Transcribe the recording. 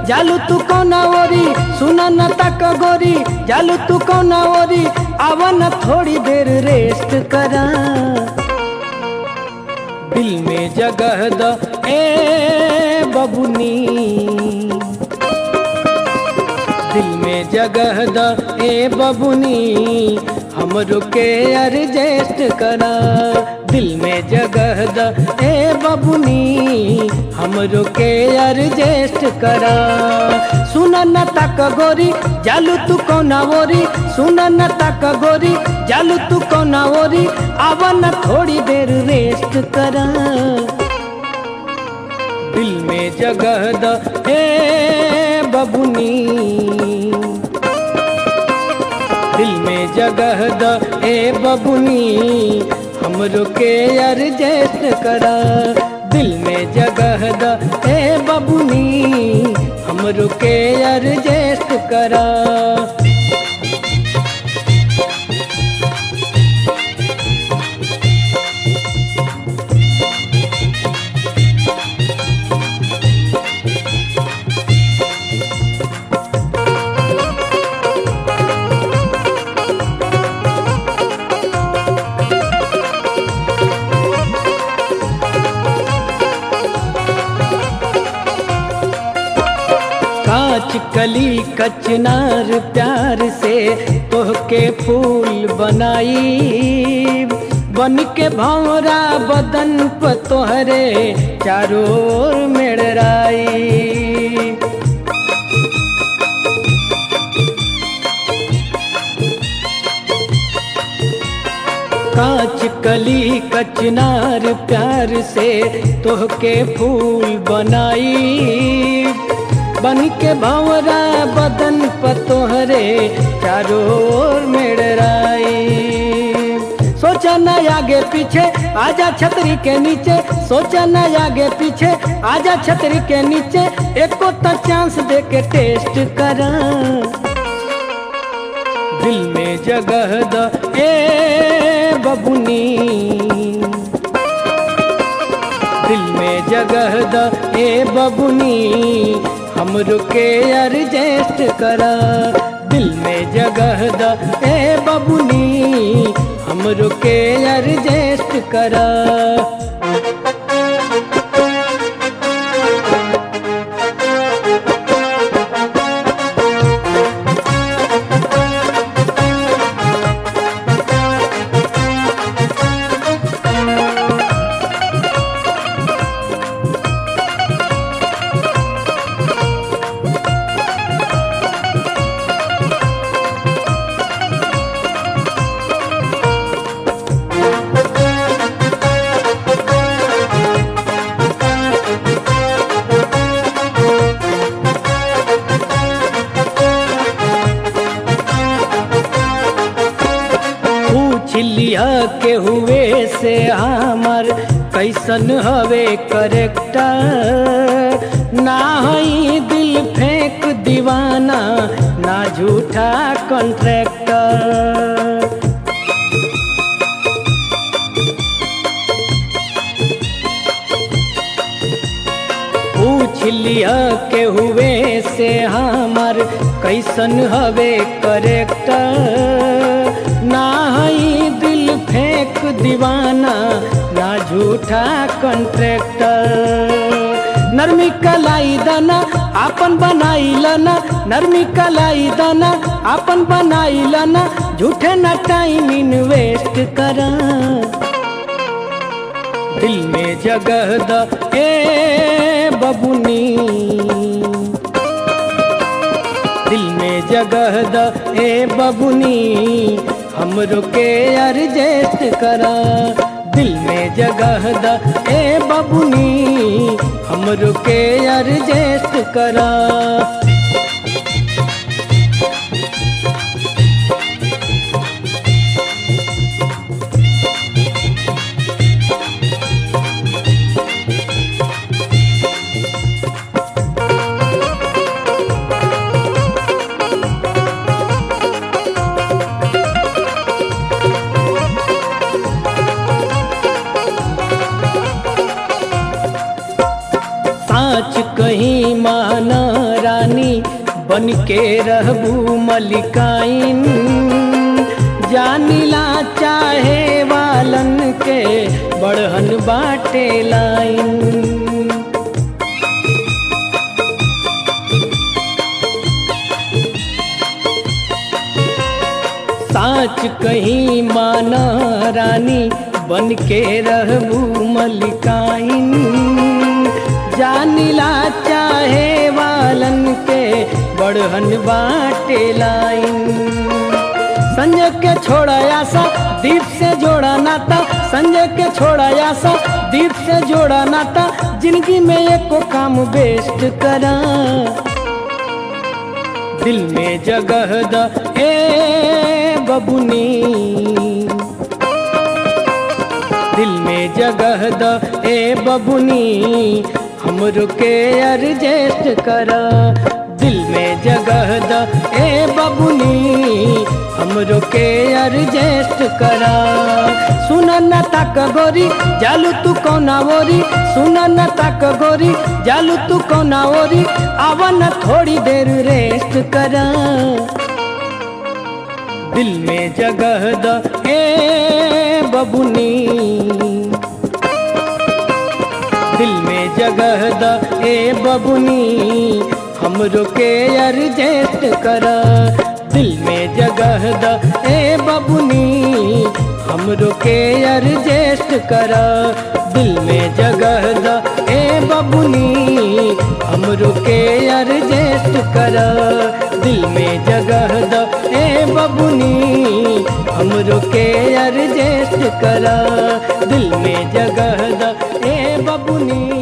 जालू तू कौना ओरी सुना न तक गोरी जालू तू कौना ओरी आवन थोड़ी देर रेस्ट करा दिल में जगह द ए बबुनी दिल में जगह द ए बबुनी हमरो के एडजस्ट करा दिल में जगह द ए बबुनी हमरो के एडजस्ट करा सुन न तक गोरी जालू तू कौना ओरी सुन न तक गोरी जालू तू कौना ओरी आवन थोड़ी देर रेस्ट करा दिल में जगह द ए बबुनी दिल में जगह द ए बबुनी हमरो के एडजस्ट करा दिल में जगह द ए बबुनी हमरो के एडजस्ट करा कांच कली कचनार प्यार से तोहके फूल बनाई बन के भौरा बदन प तोहरे चारों ओर मेड़राई कांच कली कचनार प्यार से तोहके फूल बनाई बन के भंवरा बदन पर तोहरे चारों ओर मेड़राई सोचा न आगे पीछे आजा छतरी के नीचे सोचा न आगे पीछे आजा छतरी के नीचे एको तो चांस दे के टेस्ट करा दिल में जगह द ए बबुनी दिल में जगह द ए बबुनी हमरो के एडजस्ट करा दिल में जगह द ए बबुनी हमरो के एडजस्ट करा पूछ लिया के हुए से हमर कैसन हवे करेक्टर ना हई दिल फेंक दीवाना ना झूठा कॉन्ट्रैक्टर पूछ लिया के हुए से हमर कैसन हवे करेक्टर ना हई दिल फेंक दीवाना ना झूठा कॉन्ट्रैक्टर नरमी कलाई दाना आपन बनाई लाना नरमी कलाई दाना आपन बनाई लाना झूठे ना टाइम इन्वेस्ट करा दिल में जगह द ए बबुनी दिल में जगह द ए बबुनी हमरो के एडजस्ट करा दिल में जगह द ए बबुनी हमरो के एडजस्ट करा साँच कहीं माना बन के रहबू मलिकाइन जानिला चाहे वालन के बड़हन बाटे लाइन साच कहीं माना रानी बन के रहबू मलिकाइन जानिला चाहे वालन के बड़हन बाटे लाइन संजय के छोड़ा आशा दीप से जोड़ा नाता संजय के छोड़ा आशा दीप से जोड़ा नाता जिंदगी में एक को काम बेस्ट करा दिल में जगह द ए बबुनी दिल में जगह द ए बबुनी हमरो के अर्जेस्ट करा दिल में जगह द ए बबुनी हमरो के अर्जेस्ट करा सुन न तक गोरी जालू तू कौना ओरी सुन न तक गोरी जालू तू कौना ओरी आवन थोड़ी देर रेस्ट करा दिल में जगह द ए बबुनी दिल में जगह द ए बबुनी हमरो के अर्जेस्ट करा दिल में जगह द ए बबुनी हमरो के अर्जेस्ट करा दिल में जगह द ए बबुनी हमरो के अर्जेस्ट करा दिल में जगह द ए बबुनी हमरो के अर्जेस्ट करा दिल में जगह द ए बबुनी